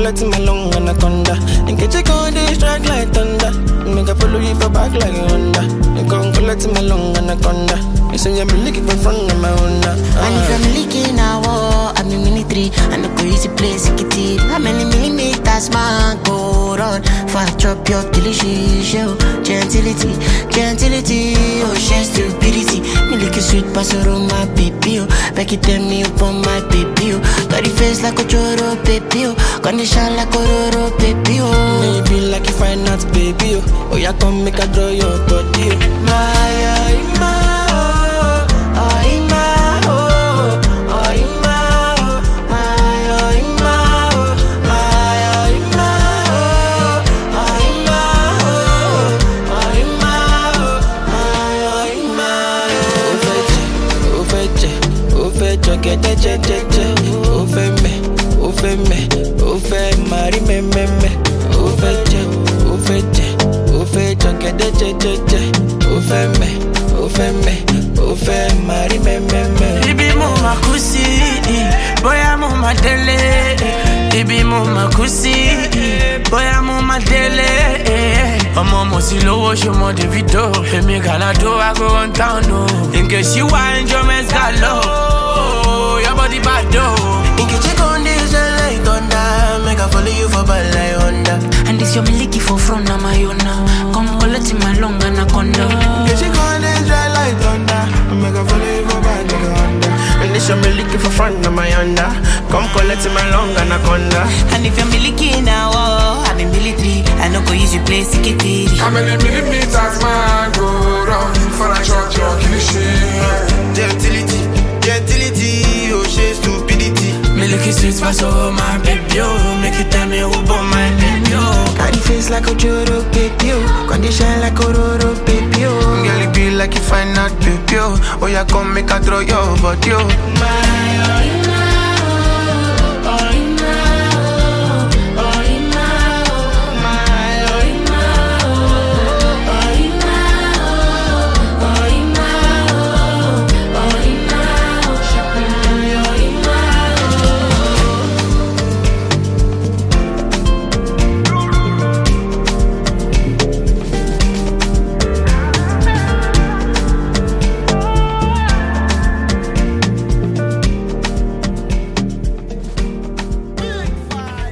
collect my long anaconda. In case you go, they strike like thunder. Make I follow you for back like a Honda. You come collect my long anaconda. You say I'm looking for front of my Honda. And if I'm leaking now, oh, I'm in military. I no go easy place, it it. How many millimeters, man, go run? Fast drop your delicious show. Gentility, gentility, oh, she stupidity. Me like a sweet pastor on my baby, oh. Back it tell me up on my baby, oh. Got the face like a choro, baby, oh. Condition like a roro, baby, oh. Maybe like if I not baby, oh. Oh, yeah, come make a draw your body, oh. My, oh, my, oh, oh, my, oh, oh, my, oh, my, oh, my, oh, my, oh, my, oh, oh, my, oh, oh, my, oh, my, oh, my, oh. Ó fẹ́ jẹ, ó fẹ́ jẹ, ó fẹ́ jọ gẹ́dẹ́ jẹ́jẹ́jẹ́. Ó fẹ́ mẹ́, ó fẹ́ mẹ́, ó fẹ́ máa rí mẹ́mẹ́mẹ́. Ó fẹ́ jẹ, ó fẹ́ jẹ, ó fẹ́ jọ gẹ́dẹ́ jẹ́jẹ́jẹ́. Ó fẹ́ mẹ́, ó fẹ́ mẹ́, ó fẹ́ máa rí mẹ́mẹ́mẹ́. Ibi mo ma kú sí, bóyá mo ma délé. Ibi mo ma kú sí, bóyá mo ma délé. Ọmọ mo sì lówó ṣọmọ Davido. Èmi Gàládó I go run town o. Nke ṣí wá enjoyment gàlọ́. Your body bad o. In case you go, they strike like thunder. Make I follow you for bad like Honda. And this your miliki for front of my own now. Come collect my long anaconda. Cause she gone and dry like thunder I make her follow you for back like a Honda And this show me looking for front of my Honda Come collect my long anaconda And if you're miliki now, oh, I'm in military. I no go use you play sikitiri. How many millimeters man go round for a shot your cliche? Gentility, gentility, oh she stupidity Milky sweet pass over my baby, oh. Make you tell me who born my baby, oh. Body face like a Joro baby, oh Condition like a Roro baby, oh Girl, it be like you find out baby, oh Oh yeah, come make a throw your body, oh My, oh,